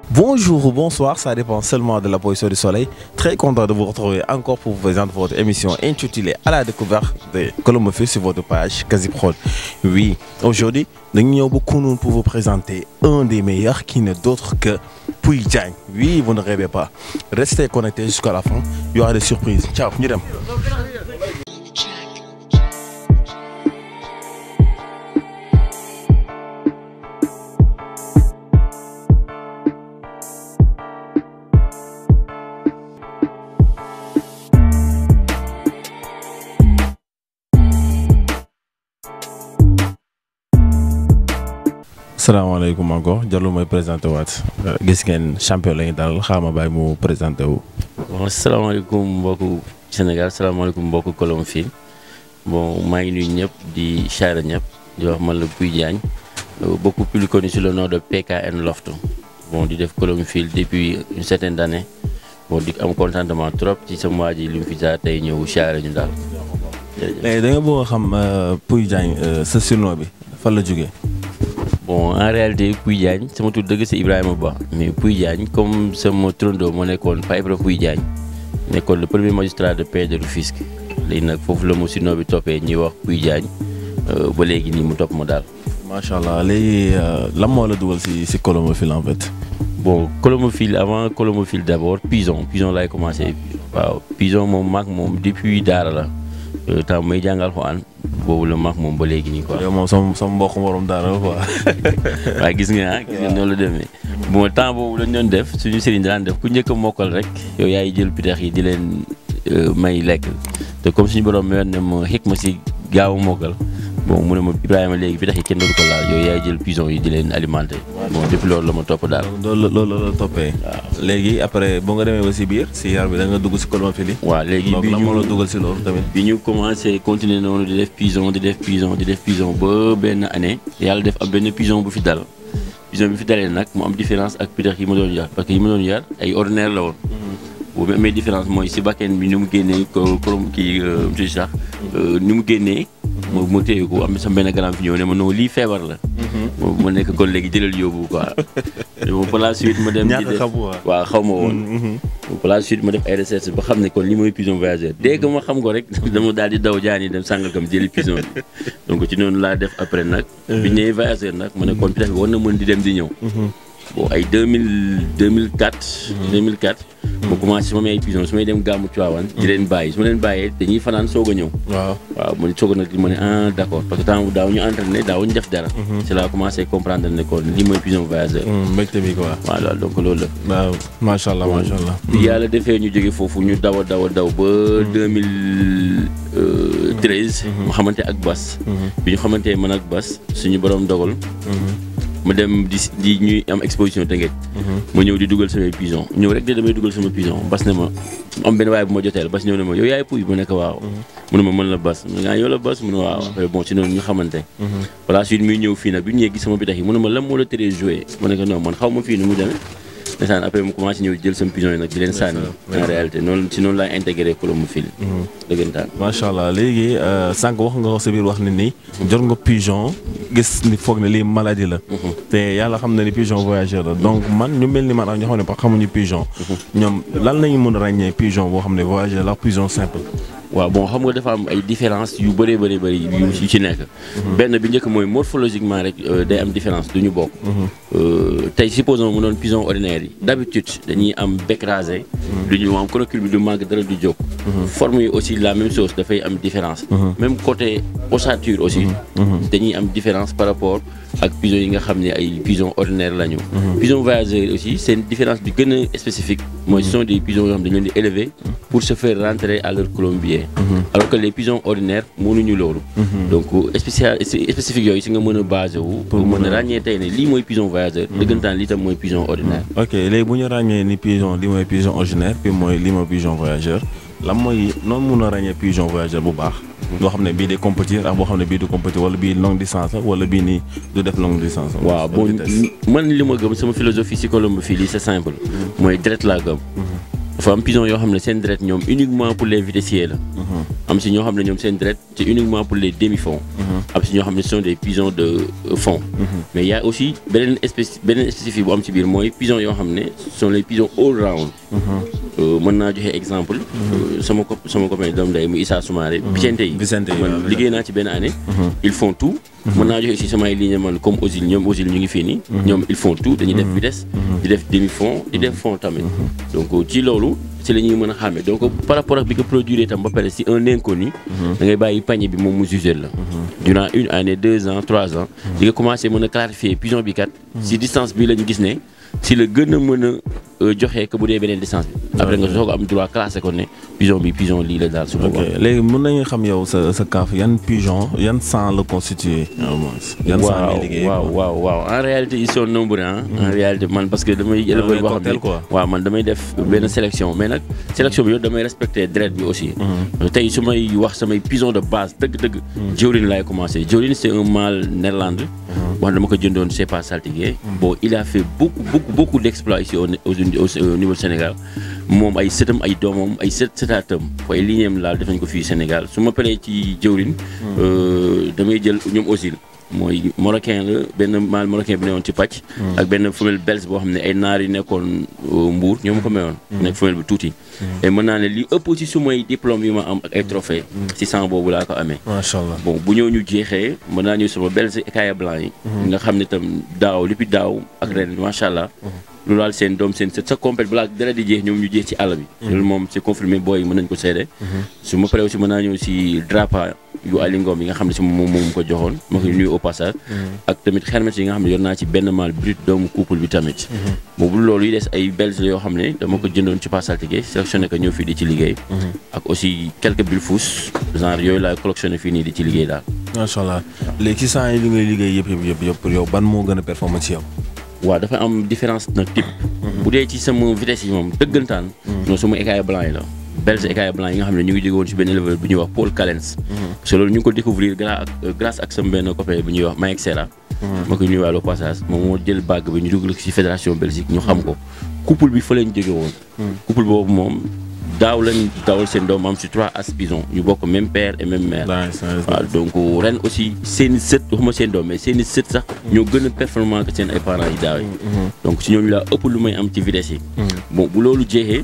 Bonjour ou bonsoir, ça dépend seulement de la position du soleil. Très content de vous retrouver encore pour vous présenter votre émission intitulée À la découverte de Colomophile sur votre page Quasiprod. Oui, aujourd'hui, nous avons beaucoup pour vous présenter un des meilleurs qui n'est d'autre que Pouy Diagne. Oui, vous ne rêvez pas. Restez connectés jusqu'à la fin, il y aura des surprises. Ciao, ñu dem. salaamaaleykum encore Diallo mooy présenté waat gis ngeen champion la ñu dalal xaama bàyyi mu présenté wu. bon salaamaaleykum mbokku Sénégal salaamaaleykum mbokku Colomophile bon maa ngi nuyu ñëpp di chara ñëpp di wax man la Pouy Diagne beaucoup plus connu sous le nom de PKN Loft bon di def Colomophile depuis une certaine année bon di am contentement trop ci sama waa ji li mu fi jaar tey ñëw chara ñu daal. léegi da nga bëgg a xam Pouy Diagne sa surnom bi fan la jógee. bon en réalité Pouy Diagne sama tur dëgg c'est Ibrahima Ba mais Pouy Diagne comme sama turandoo moo nekkoon Pa Ibra Pouy Diagne nekkoon le premier magistrat de paix de Rufisque léegi nag foofu la mu surnom bi toppee ñuy wax Pouy Diagne ba léegi nii mu topp ma daal. macha allah léegi lan moo la dugal si si Colomophile en fait. bon Colomophile avant Colomophile d'abord Pison Pison laay commencé waaw Pison moom maag moom depuis daara la temps may jàngal Alxuraan boobu la maag moom ba léegi nii quoi. yow moom sama sama mbokk morom daara la quoi. waaw gis nga ah gis nga noonu la demee bon temps boobu lañ doon def suñu sëriñ daan def ku njëkk a mokkal rek yow yaay jël pitax yi di leen may lekk te comme suñu borom mi ne ma xëg ma si gaaw a mokkal bon mu ne ma Ibrahima léegi pitax yi kenn dootu ko laal yow yaay jël pison yi di leen alimenter bon depuis loolu la ma topp daal. loolu loolu la toppee. léegi après boo nga demee ba si biir si yar bi da nga dugg si Colomophile yi. waaw léegi bi lan ñu moo la dugal si loolu tamit. bi ñu commencé continuer noonu di def pison di def pison di def pison ba benn année yàlla def am benn pison bu fi dal pison bi fi dalee nag mu am différence ak pitax yi ma doon yar parce que yi ma doon yar ay ordinaire la woon. boobu amee différence mooy si bakken bi ni mu génnee ko korom kii monsieur sax ni mu génnee. ma ma téye ko am sama benn grand fi ñëw ne ma non lii feebar la. moom ma nekk kon léegi jëlal yóbbu quoi. bon par la suite ma dem. di ñàkk def xam quoi. waaw xaw ma woon. par la suite ma def ay recherche ba xam ne kon li mooy pigeon voyageur dès que ma xam ko rek dama daal di daw jaani dem Sangalkam jëli pigeon bi donc ci noonu laa def après nag. bi ñu nee voyageur nag ma ne kon peut-être war na mën di dem di ñëw. bon ay deux mille deux mille quatre. deux mille quatre. ma commencé su ma may ay pigeon su may dem gàmmu Tiwaawan di leen bàyyi su ma leen bàyyee dañuy fanaan soog a ñëw. waaw. waaw man soog a nag ma ne ah d'accord parce que temps daaw ñu entraîné daaw ñu def dara. c'est là commencé comprendre ne kon lii mooy pigeon voyageur. mbégte bi quoi. waaw loolu donc loolu la. waaw macha allah macha allah. bi yàlla defee ñu jóge foofu ñu daw a daw a daw ba deux mille treize. mu xamante ak Bas. bi ñu xamante man ak Bas suñu borom dogal. ma dem di di ñuy am exposition Tëngéej. ma ñëw di dugal samay pigeon ñëw rek de damay dugal sama pigeon Bas ne ma am benn waaye bu ma joteel Bas ñëw ne ma yow yaay puy mu nekk waaw. mu ne ma mën la Bas mu ne ah yow la Bas mu ne waaw après bon ci noonu ñu xamante. voilà suite muy ñëw fii nag bi ñu ñëwee gis sama bitax yi mu ne ma lan moo la teree joué ma ne ko non man xaw ma fii ni mu demee. ndeysaan après mu commencé ñëw jël sama pigeon yi nag di leen sànni en réalité noonu si noonu laay intégré Colomophile dëggantaan macha allah léegi sànq wax nga sa biir wax ne ni. jot nga pigeon gis ni foog ne lii maladie la. te yàlla xam na ni pigeon voyageur la donc man ñu mel ni man ak ñoo xam ne ba xamuñu pigeon. ñoom lan la ñu mën a ràññee pigeon boo xam ne voyageur la pigeon simple. waaw bon xam nga dafa am ay différence yu bëree bëri bëri yu ci nekk benn bi njëkk mooy morphologiquement rek day am différence du ñu bokk tey supposons mu doon pigeon ordinaire yi d'habitude dañuy am bec rasé du ñu am conocule bi du màgg dara du jóg forme yi aussi la même chose dafay am différence même côté ossature aussi dañuy am différence par rapport ak pigeon yi nga xam ne ay pigeon ordinaire la ñu pigeon voyageur aussi seen différence bi gën a spécifique mooy ce sont des pigeons yoo xam ne dañu leen di élever pour se faire rentrer à leur colombier alors que les pigeons ordinaires mënuñu loolu donc spécial spécifique yooyu si nga mën a basé wu pour mën a ràññee tey ne lii mooy pigeon voyageur dëggantaan lii tam mooy pigeon ordinaire ok léegi bu ñu ràññee ni pigeon lii mooy pigeon ordinaire puis mooy lii mooy pigeon voyageur lan mooy noonu mun a ràññee pigeon voyageur bu baax boo xam ne bii day compétir ak boo xam ne bii du compétir wala bii longue distance la wala bii nii du def longue distance la waaw bon man li ma gëm sama philosophie si Colomophile c'est simple mooy deret laa gëm dafa am pigeon yoo xam ne seen deret ñoom uniquement pour les vitessiers la am si ñoo xam ne ñoom seen deret c'est uniquement pour les demi-fonds am si ñoo xam ne ce sont des pigeons de euh, fond mais il y a aussi beneen espèce beneen spécifique bu am ci biir mooy pigeons yoo xam ne ce sont les pigeons all round Euh, mën naa joxe exemple euh, sama co sama copain doom day mu Issa Soumaré Vicente yi Vicente yi, man waaw, liggéey naa ci benn année ils font tout mën naa joxe aussi samay ligne man comme Ozil ñoom Ozil ñu ngi fii nii ñoom ils font tout dañuy def vitesse di def demi fond di def fond tamit donc ci loolu ci la ñuy mën a xàmme donc par rapport ak bi ko produire tam ba pare si un inconnu da ngay bàyyi panier bi moom mu jugé la durant une année deux ans trois ans di nga commencé mën a clarifier pigeon bi kat si distance bi la ñu gis ne si la gën a mën a euh, joxe que bu dee beneen distance bi après nga soog a am droit classé ko ne pigeon bi pigeon lii la daal su ok boobaa léegi mën nañu xam yow sa sa kaaf yan pigeon yan sang la constitué au moins yan sang waaw ngay liggéey waaw waaw waaw en réalité ils sont nombreux hein. en réalité man parce que damay éleveur boo xam cocktail, ne quoi. waaw man damay def benn sélection mais nag sélection bi yow damay respecter dret bi aussi tey su may wax samay pigeon de base dëgg-dëgg jawlin laay commencé jawlin c'est un mâle néerlandais bon dama ko jëndoon c'est pas saltigué bon il a fait beaucoup beaucoup beaucoup d'exploits ici au, au, au, au niveau du Sénégal moom ay sëtam ay doomam ay sët sëtaatam ay lignéem laal def nañ ko fii Sénégal su ma paree ci jawlin euh, damay jël ñoom aussi mooy marocain la benn mâle marocain bi newoon ci pàcc ak benn femelle belge boo xam ne ay naar yi nekkoon euh, Mbour ñoo ma ko mayoon nekk femelle bi tuuti et mën naa ne li ëpp ci su may diplôme yi ma am ak ay trophée ci sang boobu laa ko amee macha allah bon bu ñëw ñu jeexee mën naa ñëw sama belge écaille blanc yi nga xam ne tam daaw depuis daaw ak ren macha allah lu laal seen doom seen sët sa compét balaa dara di jeex ñoom ñu jeex ci àll bi loolu moom c'est confirmé booy yi mën nañ ko seede su ma paree aussi mën naa ñëw si drapa yu Ali Ngom yi nga xam ne si moom moom ko joxoon ma koy nuyu au passage ak tamit xermet yi nga xam ne yor naa ci benn mâle brut doomu couple bi tamit boobu loolu yi des ay belges la yoo xam ne dama ko jëndoon ci pas saltigué sélectionné ko ñëw fii di ci liggéey ak aussi quelques bulfous genre yooyu laay collectionné fii nii di ci liggéey daal macha allah léegi ci sang yi li ngay liggéey yëpp yëpp yëpp yëpp pour yow ban moo gën a performant ci yow. waaw dafa am différence nag type bu dee ci sama vitesse yi moom dëggantaan non sama écaille blanc yi la belge écaille blanc yi nga xam ne ñu ngi jóge woon ci benn éleveur bu ñuy wax Paul Callens parce que loolu ñu ngi ko découvrir grâce ak grâce ak sama benn copain bu ñuy wax Mike Serra ma koy nuyuwaale au passage moom moo jël bague bi ñu dugal ko ci fédération Belgique ñu xam ko couple bi fa lañ jóge woon couple boobu moom daaw lañ dawal seen doom am ci trois as bison ñu bokk même père et même mère nice nice waaw donc ren aussi seen i sët waxuma seen doom mais seen i sët sax ñoo gën a performant que seen ay parents yi daaw yi donc si ñooñu laa ëpp lu may am ci vitesse yi bon bu loolu jeexee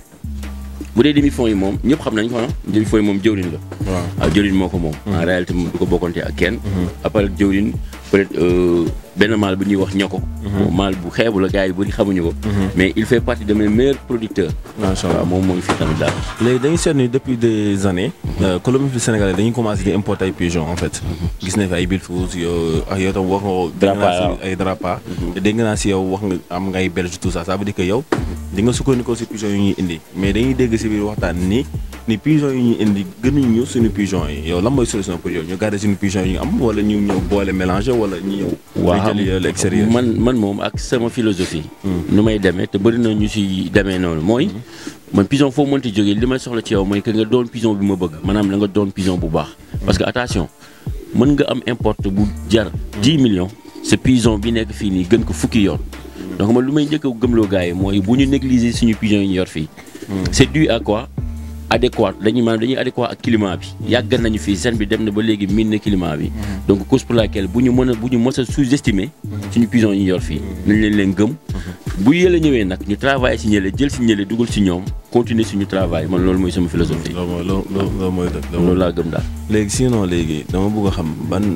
bu dee demi fond yi moom ñëpp xam nañ ko ah demi fond yi moom jëwriñ la waaw waaw jëwriñ moo ko moom en réalité moom du ko bokkante ak kenn après jëwriñ peut-être euh, benn maal bu ñuy wax ñako bon maal bu xeebu la gars yi bëri xamuñu ko mais il fait partie de mes meilleurs producteurs macha allah waaw moom moo ngi fi tamit daal léegi dañuy seetlu ni depuis des années. colonie fi sénégalais dañuy commencé di importer ay pigeons en fait. gis nañ fi ay Bilfous yow ak yow tam wax nga ko. dégg naa Drapa, si ay drapa. te dégg naa si yow wax nga am ngay belge tout ça ça veut dire que yow. di nga sukkandikoo si pigeons yi ñuy indi mais dañuy dégg si biir waxtaan ni ni pigeons yi ñuy indi gënuñu suñu pigeons yi yow lan mooy solution pour yow ñu garder suñu pigeons yi ñu am wala ñu ñëw boole mélanger wala ñu ñëw. waaw ñu jëli l'extérieur. man man moom ak sama philosophie. nu may demee te bëri na ñu si demee noonu mooy. man pigeon foo mënti jógee li may soxla ci yow mooy que nga doon pigeon bi ma bëgg maanaam da nga doon pigeon bu baax. parce que attention mën nga am importe bu jar 10 millions. sa pigeon bi nekk fii nii gën ko fukki yoon. donc man lu may njëkk a gëmloo gars yi mooy bu ñu négliger suñu pigeon yi ñu yor fii. c'est dû à quoi. adéquat dañuy maanaam dañuy adéquat ak climat bi yàgg nañu fii seen bi dem na ba léegi miin na climat bi donc cause pour laquelle bu ñu mën a bu ñu mës a sous-estimer suñu pigeon yi ñu yor fii nañ leen leen gëm bu yële ñëwee nag ñu travailler si ñële jël si ñële dugal si ñoom continuer suñu travail man loolu mooy sama philosophie loolu mooy loolu loolu mooy dëgg. loolu laa gëm daal léegi sinon léegi dama bëgg a xam ban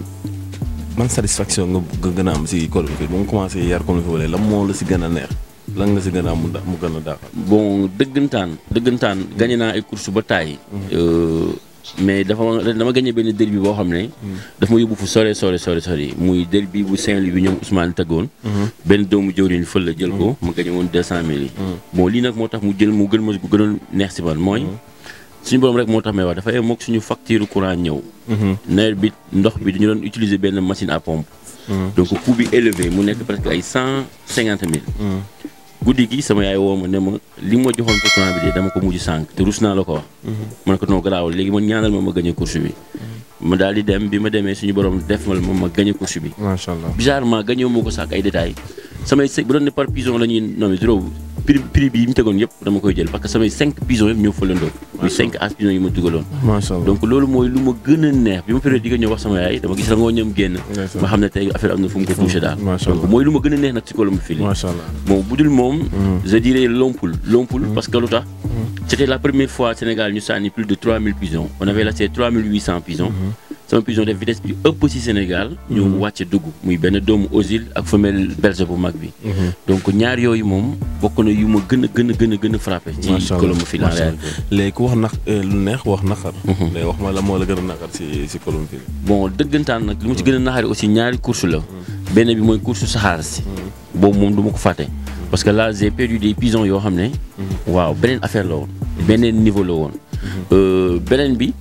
ban satisfaction nga bëgg gën a am si colonie bi ba nga commencé yar colonie bi lan moo la si gën a neex lan nga si gën a am mu da- mu gën a daaxal. bon dëggantaan dëggantaan gagné naa ay course ba taay mais dafa dama gagné benn derby boo xam ne daf ma yóbbu fu sore sore sore sore muy derby bu Saint-Louis bi ñoom Ousmane tëggoon benn doomu jëwriñ fël la jël ko ma gagné woon deux cent mille yi bon lii nag moo tax mu jël mu gën ma gënoon neex si man mooy suñu borom rek moo tax may wax dafay mook suñu facture courant ñëw nawet bi ndox bi dañu doon utiliser benn machine à pompe donc coût bi élevé mu nekk presque ay cent cinquante mille guddi gi sama yaay woo ma ne ma li ma joxoon pour courant bi de dama ko mujj sànq te rus naa la ko wax ma ne ko non garaawul léegi man ñaanal ma ma gagné course bi ma daal di dem bi ma demee suñu borom def ma ma gagné course bi macha allah. bizarrement gagné moo ko sax ay détails samay sëg bu doon ne par pigeon la ñuy nommé trop prix prix bi yi mu tegoon yëpp dama koy jël parce que samay cinq pigeons yëpp ñoo fëlandoo muy cinq as pigeons yi ma dugaloon macha allah donc loolu mooy lu ma gën a neex bi ma période di nga ñëw wax sama yaay dama gis rangoo ñoom génn Ndeysaan. ma xam ne tey affaire am na fu mu ko touché daal Macha donc Allah. mooy lu ma gën a neex nag ci colombophilie macha allah. bon bu dul moom je dirais Lompoul Lompoul parce que lu tax c'était la première fois Sénégal ñu sànni plus de 3000 pigeons on avait laissé 3800 pigeons sama pigeon def vitesse bi ëpp ci Sénégal ñu wàcce dugg muy benn doomu Osil ak femelle belge bu mag bi donc ñaar yooyu moom bokk na yu ma gën a gën a gën a gën a frappé ci macha allah colombophilie en macha allah. réalité léegi ku wax nax lu neex wax naqar. léegi wax ma la moo la gën a naqar si si colombophilie. bon dëggantaan nag li mu ci gën a naxari aussi ñaari course la benn bi mooy course saxaar si boobu moom du ma ko fàtte parce que là j'ai perdu des pigeons yoo xam ne waaw beneen affaire la woon beneen niveau la woon Euh, beneen bi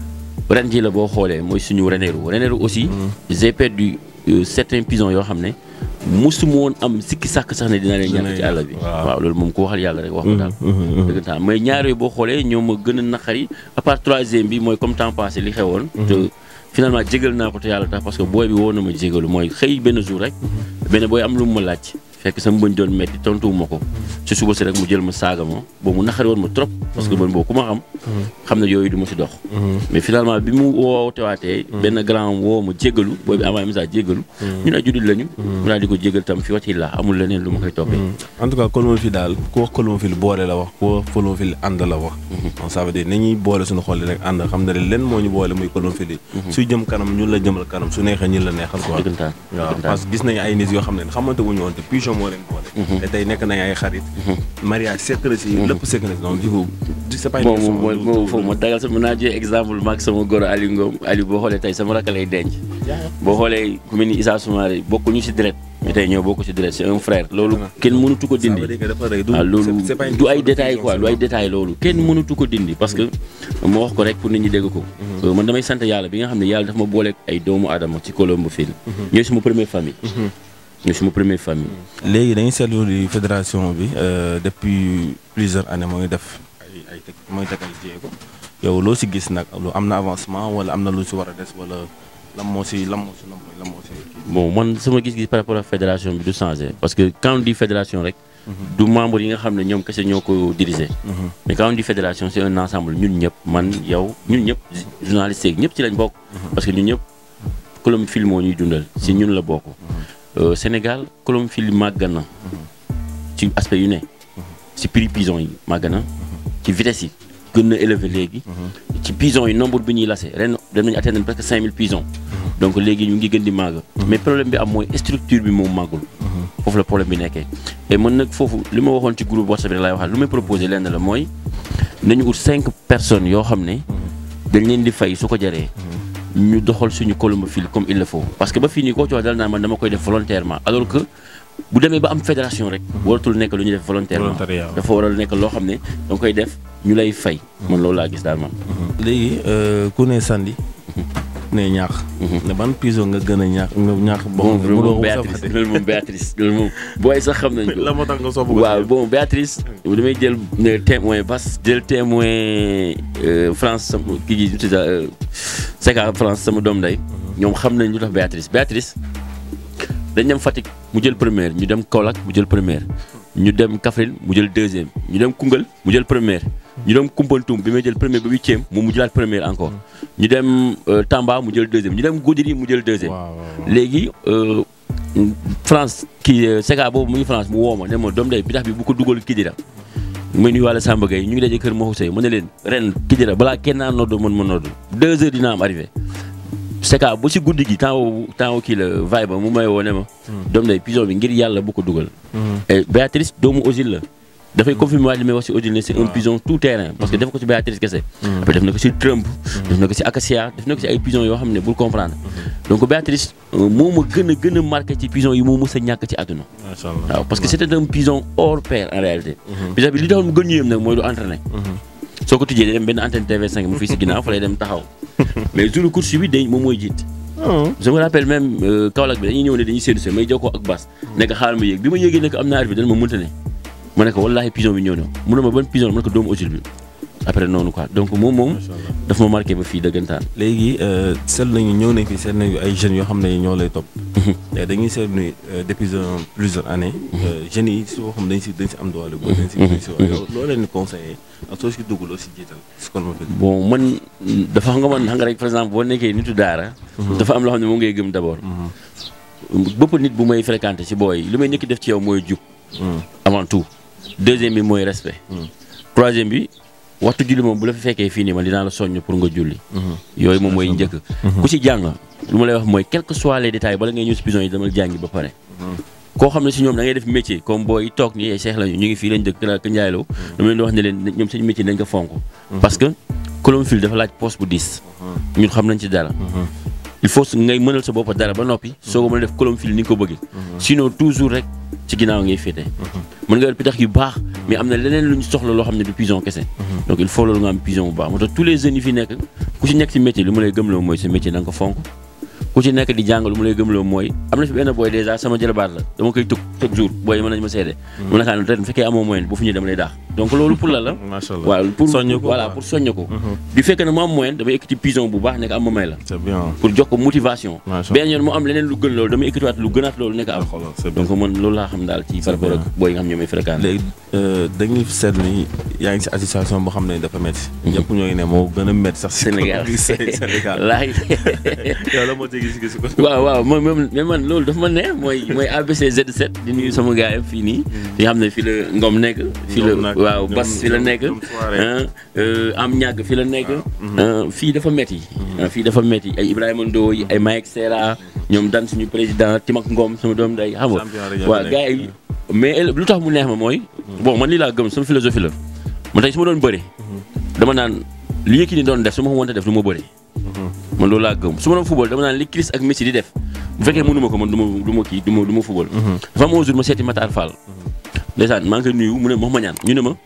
ren ji la boo xoolee mooy suñu reneeru reneeru aussi j'ai perdu euh, certains pigeons yoo xam ne musuma woon am sikki sàkk sax ne dina leen ñàkk ci àll bi waaw. waaw loolu moom ku waxal yàlla rek wax ko daal dëggantaan mais ñaar yooyu boo xoolee ñoo ma gën a naqari à part troisième bi mooy comme temps passé li xewoon te finalement jégal naa ko te yàlla tax parce que booy bi woo na ma jégalu mooy xëy benn jour rek benn booy am lu mu ma laaj fekk sama bëñ doon metti tontuwuma ko ci suba si rek mu jël ma saaga ma boobu mu naqari woon ma trop parce que man boobu ku ma xam xam ne yooyu du ma si dox mais finalement bi mu wootewaatee benn grand woo ma jégalu booy bi envoyé message jégalu ñu ne juddit lañu mu daal di ko jégal tam fi wati la amul leneen lu ma koy toppee en tout cas colombophilie daal ku wax colombophilie boole la wax ku wax colombophilie ànd la wax. donc ça veut dire ni ñuy boole suñu xol yi rek ànd xam ne leen moo ñu boole muy colombophilie. suy jëm kanam ñun la jëmal kanam su neexee ñun la neexal quoi. dëggantaan waaw dëggantaan parce que gis nañu ay nit yoo xam ne xamante wuñu woon te pigeon moo leen boole. te tey nekk nañu ay xarit. mariage sekk na si lépp sekk na si donc du coup. c'est pas une bon question moom du- mooy du- foofu ma dagal sama naa jël exemple maag sama goro Aliou Ngom Aliou boo xoolee tey sama rakk lay denc boo xoolee ku mel ni Issa Soumaré bokkuñu si deret mais tey ñoo bokk si deret c'est un frère loolu kenn mënutu ko ça veut dindi dire que dafa rëy du waaw loolu c'est- c'est pas une du ay question de détails pigeon, quoi c'est du ay détails loolu kenn mënutu ko dindi parce que ma wax ko rek pour nit ñi dégg ko Euh, man damay sant yàlla bi nga xam ne yàlla dafa ma booleeg ay doomu aadama ci colombophilie ñooy suma première famille ñooy suma première famille léegi dañuy seetlu di fédération bi euh, depuis plusieurs années moo ngi def ay ay teg moo ngi teg ay jéego yow loo si gis nag lu am na avancement wala am na lu si war a des wala lan moo si lan moo si lan moo lan moo si kii. bon man sama gis-gis par rapport ak fédération bi du changé parce que quand on dit fédération rek du membre yi nga xam ne ñoom kese ñoo ko diriger mais quand on dit fédération c'est un ensemble ñun ñëpp man yow ñun ñëpp journalistes yeeg ñëpp ci lañ bokk parce que ñun ñëpp colombophilie moo ñuy dundal si ñun la bokk Euh, Sénégal colombophilie màgg na ci aspect yu ne ci prix pigeon yi màgg na ci vitesse yi gën na élevé léegi ci pigeon yi nombre bi ñuy lase ren dem nañu atteindre presque 5000 pigeons donc léegi ñu ngi gën di màgg mais problème bi am mooy structure bi moom màggul foofu la problème bi nekkee et man nag foofu li ma waxoon ci groupe WhatsApp bi laay waxaat lu may proposé lenn la mooy nañu ut cinq personnes yoo xam ne dañ leen di fay su ko jaree ñu doxal suñu colombophilie comme il le faut parce que ba fii nii koo ci wax dal naa man dama koy def volontairement alors que bu demee ba am fédération rek waratul nekk lu ñuy def volontairement Volontariat. dafa waral nekk loo xam ne danga koy def ñu lay fay man loolu laa gis daal man léegi euh, ku ne Sandi ne ñaax. ne ban pigeon nga gën a ñaax nga ñaax. bon mu loolu doon moom Béatrice loolu moom Béatrice loolu moom booy sax xam nañ ko la moo tax nga sopp ko. waaw bon Béatrice damay jël ne témoin bas jël témoin euh, France sama kii gi tuuti Seka France sama doom nday ñoom xam nañ lu tax Béatrice Béatrice dañ dem Fatick mu jël première ñu dem Kaolack mu jël première ñu dem Kaffrine mu jël deuxième ñu dem Koungheul mu jël première ñu dem Koumpentoum bi may jël première ba huitième moom mu jëlaat première encore ñu dem euh, Tamba mu jël deuxième ñu dem Goudiri mu jël deuxième waaw waaw waaw. léegi euh, France kii Seka boobu mu ngi France mu woo ma ne ma doom day bi tax bi bu ko dugal Kidira muy nuyu wàlla Samba Gueye ñu ngi daje kër Mokho Seye ma ne leen ren Kidira balaa kenn naa noddu mën ma noddu deux heures dina am arrivé Seka ba si guddi gi temps woo temps woo kii la vaille ba mu may woo ne ma doom day pigeon bi ngir yàlla bu ko dugal et Béatrice doomu Osil la dafay confirmer waat li may wax si Osil ne c'est un pigeon tout terrain parce que def ko si Béatrice kese après def na ko si Trump def na ko si Acacia def na ko si ay pigeons yoo xam ne bul comprendre donc Béatrice euh, moo ma gën a gën a marqué ci pigeon yi moo mës a ñàkk ci àdduna macha allah. waaw parce que c'était un pigeon hors pair en réalité pigeon bi li taxoon mu gën ñu yëm nag mooy du entraîné soo ko tijjee day dem benn antenne TV5 mu fii si ginnaaw fa lay dem taxaw mais jour course bi day moom mooy jiit je me rappelle même euh, Kaolack bi dañuy ñëw ne dañuy séenu se may jokkoo ak Bass nekk xaaral ma yéeg bi ma yéegee nekk am naa arrivé dana ma mënta ne ma ne ko wallaahi pigeon bi ñëw na mu ne ma ban pigeon ma ne ko doomu Osil bi après noonu quoi donc moom moom daf ma marqué ba fii dëggantaan. léegi seetlu nañu ñëw nañ fi seetlu nañu ay jeunes yoo xam ne ñoo lay topp. te dañuy seetlu ni depuis plusieurs années. jeunes yi soo xam dañ si dañ si am doole. boobu dañ si dañ si wax loo leen di conseillé ak soo si dugg loo si jiital si Colombofil. bon man dafa xam nga man xam nga rek par exemple boo nekkee nitu daara. dafa am loo xam ne moom ngay gëm d' abord. bëpp nit bu may fréquenté si booy li may njëkk def ci yow mooy jub. avant tout deuxième bi mooy respect. troisième bi waxtu julli moom bu la fi fekkee fii nii man dinaa la soññ pour nga julli. yooyu moom mooy njëkk. ku si jàng lu ma lay wax mooy quel que soit les détails bala ngay ñëw si prison yi dama jàngi ba pare. koo xam ne si ñoom da ngay def métier comme booy toog nii ay seex lañu ñu ngi fii lañ dëkk Kër Ndiaylo. dama leen di wax ne leen ñoom seen métier dañ ko fonk. parce que Colombofil dafa laaj poste bu diis. ñun xam nañ ci dara. il faut ngay mënal sa bopp dara ba noppi soo ko mën a def Colombofil ni nga ko bëggee. sinon toujours rek ci ginnaaw ngay féete. mën nga yor pitax yu baax mais am na leneen lu ñu soxla loo xam ne du pigeon kese. donc il faut loolu nga am pigeon bu baax moo tax tous les jeunes yi fi nekk ku ci nekk si métier li mu lay gëmloo mooy sa métier na nga ko fonk. ku ci nekk di jàng lu mu lay gëmloo mooy am na fi benn booy dèjà sama jëlabaat la dama koy tëg chaque jour booy mën nañu ma seede. mu nekkaan ren bu fekkee amoo moyen bu fu ñëwee dama lay daax donc loolu pour la la. macha allah waaw pour soññ ko voilà pour soññ ko. du fekk ne mu am moyen damay ekkiti pigeon bu baax nekk am ma may la. c'est bien. pour jox ko motivation. macha benn yoon mu am leneen lu gën loolu damay ekkitiwaat lu gënaat loolu nekk am. allah c'est bien. donc man loolu laa xam daal ci par rapport ak booy yi nga xam ñoom ay fréquenté. léegi dañuy seetlu ni yaa ngi si association boo xam ne dafa métti. ñëpp ñoo ngi ne moo gën a métti sax. si Sénégal Sénégal. laay yow la moo ci gis-gis ko. waaw waaw mooy moom mais man loolu dafa ma neex mooy mooy ABC Z7 di nuyu sama gars yi fii nii. di nga xam ne fii la Ngom nekk. fii la Ngom nag, waaw ñoom- Bas fii la ñoom- nekk. ñoom soirée. ah, euh, am ñàgg fii la nekk. ah, fii dafa métti. ah, fii dafa métti ay Ibrahima Ndoye ay Mike Sera ñoom dan suñu président Timak Ngom sama doom day xam nga. Champion rajo waaw bi gars yi mais lu tax mu neex ma mooy. bon man lii laa gëm sama philosophie la. man tey su ma doon bëri. dama naan li Yékini doon def su ma ko mënta def du ma bëri. man loolu laa gëm su ma doon football dama naan li Chris ak Messi di def bu fekkee mënu ma ko man du ma du ma kii du ma du ma football. dafa am un jour ma seeti Matar Fall. ndeysaan maa ngi koy nuyu mu ne ma ma ñaan ñu ne ma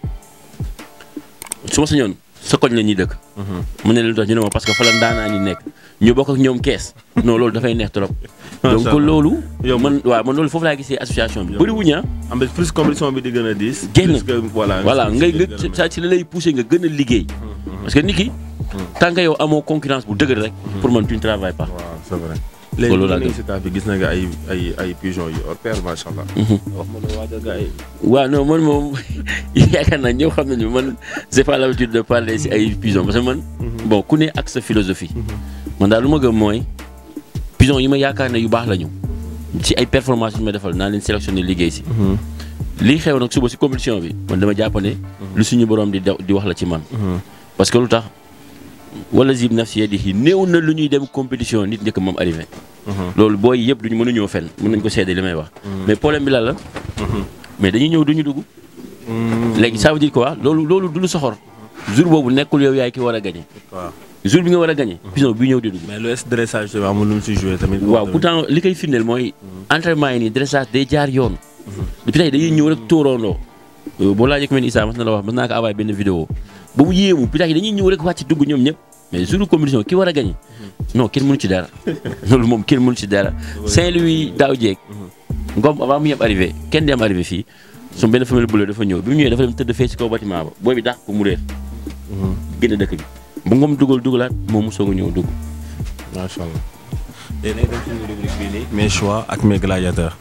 su ma sañoon sa koñ la ñuy dëkk. mu ne leen lu tax ñu ne ma parce que fa la ndaanaa ñi nekk ñu bokk ak ñoom kees non loolu dafay neex trop. Macha donc Allah. loolu. Yow man waaw man loolu foofu laa gisee association bi bëri wuñu am na plus compétition bi di gën a diis. Génn. plus que voilà. voilà ngay nga nga saa si la lay poussé nga gën a liggéey. parce que nit ki. tant que yow amoo concurrence bu dëgër rek. pour man tu ne travailles pas. waaw c'est vrai. Loolu léegi laa ñu gëm. si taaf bi gis na nga ay ay ay pigeon yu hors pair macha allah. wax ma ne waajal nga ay. waaw non man moom yaakaar naa ñëw xam nañu man j'ai pas l'habitude de parler si ay pigeon parce que man. bon ku ne ak sa philosophie. man daal lu ma gëm mooy pigeon yi ma yaakaar ne yu baax la ñu. ci ay performance yu ma defal naa leen sélectionné liggéey si. lii xew nag suba si compétition bi man dama jàpp ne lu suñu borom di daw di wax la ci man. parce que lu tax wala zib nafsi yadihi néew na lu ñuy dem compétition nit njëkk moom arrivé. loolu booy yëpp duñu mënuñoo fen mën nañ ko seede li may wax. mais problème bi lan la. mais dañuy ñëw duñu dugg. léegi ça veut dire quoi loolu loolu du lu soxor. jour boobu nekkul yow yaay ki war a gagné. waaw jour bi nga war a gagné. pigeon bi ñëw di dugg. mais le dressage tamit amul lu mu si joué tamit. waaw pourtant li koy firndeel mooy. entraînement yi nii dressage day jaar yoon. depuis tey dañuy ñëw rek tóoroondoo. boo laajee ku mel ni Issa mas na la wax mas naa ko envoyé benn vidéo ba mu yéemu pitax yi dañuy ñëw rek wàcc dugg ñoom ñëpp mais jour compétition ki war a gagné. non kenn mënu ci dara. loolu moom kenn mënu ci dara. Saint-Louis daaw jeeg. Ngom avant mu yem arrivé kenn dem arrivé fii. sama benn famille bu dafa ñëw bi mu ñëwee dafa dem tëdd fee si kaw bâtiment ba booy bi dàq ko mu réer. génn dëkk bi bu Ngom dugal dugalaat moom mu soog a ñëw dugg. macha allah. léegi nag dem suñu rubrique bii nii. mes choix ak mes gladiateurs.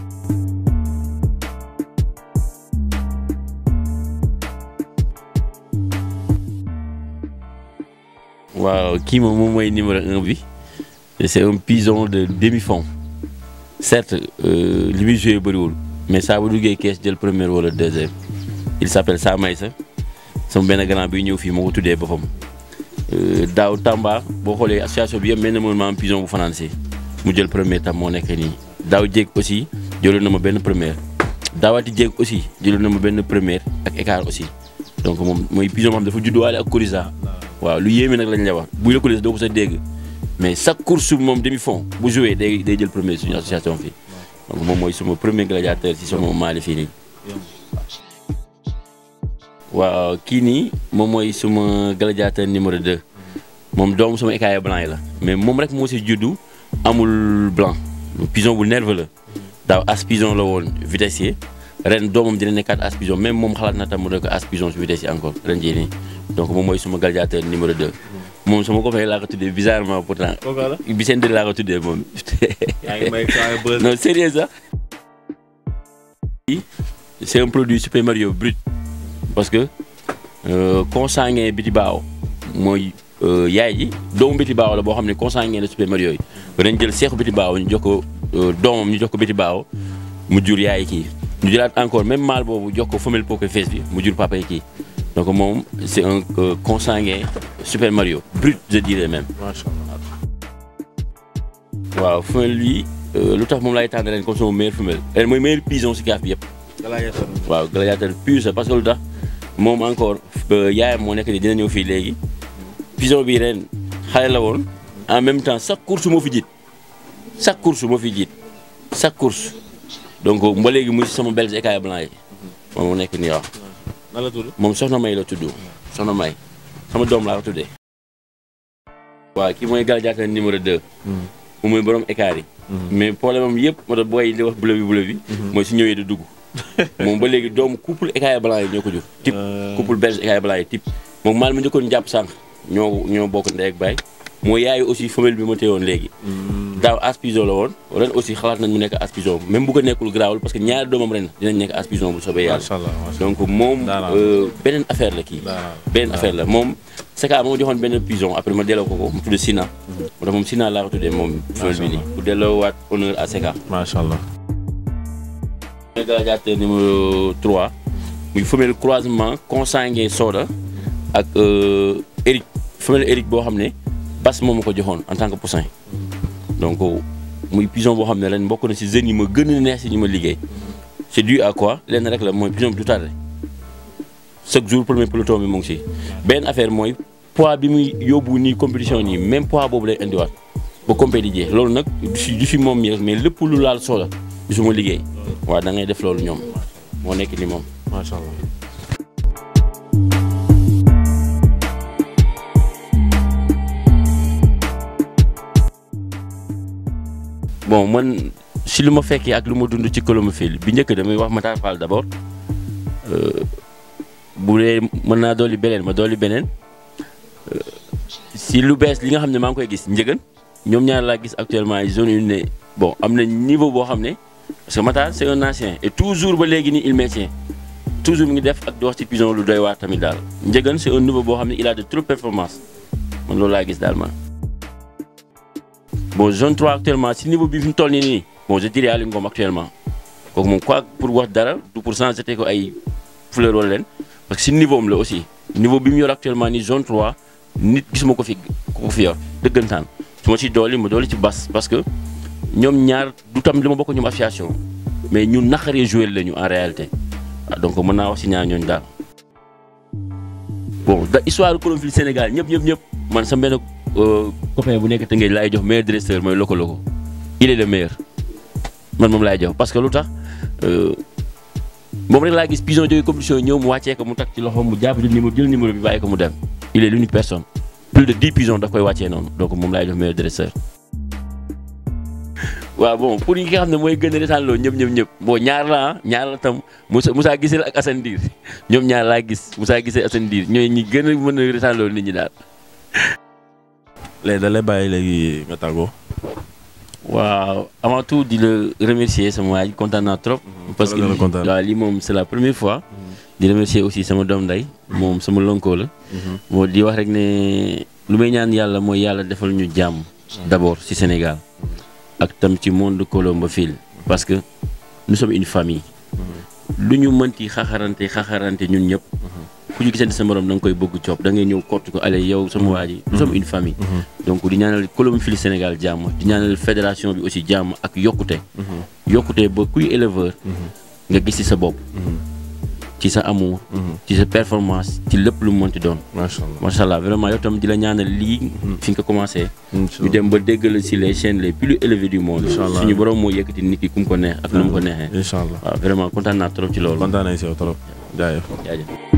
waaw kii moom moom mooy numéro un bi c'est un pigeon de demi-fond certes euh, li muy joué bëriwul mais saa bu duggee kees jël première wala deuxième il s'appelle Samaysa sama benn grand bi ñëw fii moo ko tuddee boppam Euh, daaw Tamba boo xoolee association bi yëpp mel na moom ma am pigeon bu fanaan si mu jël premier tam moo nekk nii daaw jéeg aussi jëloon na ma benn première daawaati jéeg aussi jëloon na ma benn première ak écart aussi donc moom mooy pigeon boo xam dafa judduwaale ak Coryza waaw lu yéeme nag lañ la wax buy la Coryza doo ko sa dégg mais chaque course moom demi fond bu joué day day jël premier suñu association fii donc moom mooy suma premier gladiateur si sama maali fii nii. waaw kii nii moom mooy suma gladiateur numéro 2 moom doomu sama écaillé blanc yi la mais moom rek moo si juddu amul blanc pigeon bu nerveux la daaw as pigeon la woon vitessier ren doomam dina nekkaat as pigeon même moom xalaat na tam mu nekk as pigeon su vitessier encore ren jii nii donc moom mooy suma gladiateur numéro 2. moom sama copain laa ko tuddee bizarrement pourtant. kooku la Vicente laa ko tuddee moom. yaa ngi may saa buzz. non sérieux sax. c'est un produit Super Mario brut parce que euh, consanguin Biti Baaw mooy euh, yaay ji doomu Biti Baaw la boo xam ne consanguin la Super Mario yi dañ jël seexu Biti Baaw ñu jox ko euh, doomam ñu jox ko Biti Baaw mu jur yaay kii ñu jëlaat encore même mâle boobu jox ko femelle Poker Face bi mu jur papa yi kii donc moom c'est un euh, consanguin Super Mario brut je dirais même. macha allah. waaw femelle bi lu tax moom laay tànn ren comme sama meilleure femelle ren mooy meilleur pison si gaaf bi yëpp. waaw gladiateur pur sa parce que lu tax moom encore yaayam moo nekk ni dina ñëw fii léegi pigeon bi ren xale la woon en même temps chaque course moo fi jiit chaque course moo fi jiit chaque course donc ba léegi muy sama belge écaille blanc yi moom moo nekk nii waaw nan la tudd. moom soxna May la tudd soxna May sama doom laa ko tuddee waaw kii mooy gladiateur numéro 2 moom mooy borom écart yi mais problème am yëpp moo tax booy di wax bleu bi bleu bi mooy su ñëwee du dugg moom ba léegi doomu couple écaille blanc yi ñoo ko jur type couple belge écaille blanc yi type moom maal ma njëkkoon jàpp sànq ñoo ñoo bokk ndey ak baay moo yaayu aussi femelle bi ma téyewoon léegi daaw aspison la woon ren aussi xalaat nañ mu nekk aspison même bu ko nekkul garaawul parce que ñaari doomam ren dinañ nekk aspison bu soobee yàlla macha allah macha donc moom Daanaka. euh, beneen affaire la kii Daanaka. beneen affaire la moom Seka moo joxoon benn pigeon après ma delloo ko ko mu tudd Sina moo tax moom Sina laa ko tuddee moom femelle bi nii pour delloo waat honneur à Seka macha allah. mooy gladiateur numéro 3 muy femelle croisement consanguin Soda ak euh, Eric femelle Eric boo xam ne Bas moom ma ko joxoon en tant que poussin donc muy pigeon boo xam ne ren bokk na si jeunes yi ma gën a neex si ñu ma liggéey c'est dû à quoi lenn rek la mooy pigeon bi du tardé chaque jour premier peloton bi mu ngi si benn affaire mooy poids bi muy yóbbu nii compétition nii même poids boobu lay indiwaat ba compéti jee loolu nag du si du si moom mi rek mais lépp lu laal Soda du suma liggéey waaw da ngay def loolu ñoom moo nekk ni moom macha allah. bon man si lu ma fekkee ak lu ma dund ci colomophile bi njëkk damay wax Matar Fall d'abord euh, bu dee mën naa dolli beneen ma dolli beneen euh, si lu bees li nga xam ne maa ngi koy gis njëgën ñoom ñaar laa gis actuellement ay zone yu ne bon am na niveau boo xam ne parce que Matar c'est un ancien et toujours ba léegi nii il maintient toujours mi ngi def ak di wax ci pigeon lu doy waar tamit daal njëgën c'est un niveau boo xam ne il a de trop performance man loolu laa gis daal man. bon zone 3 actuellement si niveau bi fi mu toll nii nii bon je dirais Aliou Ngom actuellement kooku moom quoi pour wax dara du pour cent c'était ko ay fleur wala leen parce que si niveau am la aussi niveau bi mu yor actuellement nii zone 3 nit gisuma ko fi ko fi yor dëggantaan su ma ci dooli ma dooli ci bas parce que ñoom ñaar du tam li ma bokk ñoom association mais ñu naqaree jouer lañu en réalité waaw donc mën naa wax si ñaar ñooñu daal bon da histoire colomophile Sénégal ñëpp ñëpp ñëpp man sa benn copain bu nekk Tëngéej laay jox meilleur dresseur mooy loko loko il est le meilleur man moom laay jox parce que lu tax moom rek laa gis pigeon jógee compétition ñëw mu wàccee ko mu takk ci loxo mu jàpp jël numéro jël numéro bi bàyyi ko mu dem il est l'unique personne plus de 10 pigeons daf koy wàccee noonu donc moom laay jox meilleur dresseur. waaw bon pour ñi nga xam ne mooy gën a retaan loo ñëpp ñëpp ñëpp bon ñaar la ah ñaar la tam Moussa Moussa Gisel ak Assane Dir ñoom ñaar laa gis Moussa Gisel Assane Dir ñooy ñi gën a mën a retaan loo nit ñi daal. léegi da lay bàyyi léegi nga tàggoo. waaw avant tout di la remercier sama waa ji kontaan naa trop. parce que gën a kontaan. waaw lii moom c'est la première fois. di remercier aussi sama doom nday moom sama lonkoo la. moo di wax rek ne lu may ñaan yàlla mooy yàlla defal ñu jàmm. d'abord ci Sénégal. ak tam ci monde colomophile parce que nous sommes une famille. lu ñu mënti xaxarante xaxarante ñun ñëpp. ku ñu gisante sa morom da nga koy bëgg coop da ngay ñëw kott ko allez yow sama waa ji. nous sommes une famille. donc di ñaanal colomophile Sénégal jàmm di ñaanal fédération bi aussi jàmm ak yokkute. yokkute ba kuy éleveur. nga gis ci sa bopp. ci sa amour. ci sa performance ci lépp lu mu mënti doon. macha allah macha allah vraiment yow tam di la ñaanal lii. fi nga ko commencé. incha ñu dem ba déggal ci les chaînes les plus élevées du monde. Incha allah. suñu borom moo yëkkati nit ki ku mu ko neex ak nu mu ko neexee. incha allah waaw vraiment kontaan naa trop ci loolu. kontaan nañ si yow trop jaajëf. jaajëf.